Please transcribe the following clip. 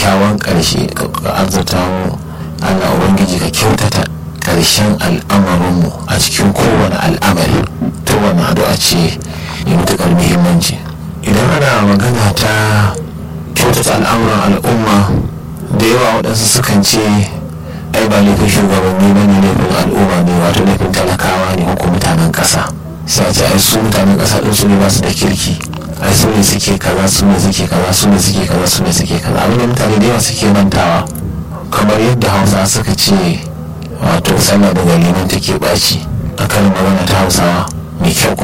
kyakkyawan ƙarshe ka arzuta mu allah ubangiji ka kyautata ƙarshen al'amarinmu a cikin kowane al'amari ta wani addu'a ce mai matuƙar muhimmanci idan ana magana ta kyautata al'amuran al'umma da yawa waɗansu sukan ce ai ba laifin shugabanni ba ne laifin al'umma ne wato laifin talakawa ne ko mutanen ƙasa sai a ce ai su mutanen ƙasa ɗin su ne ba su da kirki ai su ne suke kaza su ne suke kaza su ne suke kaza su ne suke kaza abin da mutane da yawa suke mantawa kamar yadda hausa suka ce wato sallah da liman take ɓaci a kan magana ta hausawa mai kyau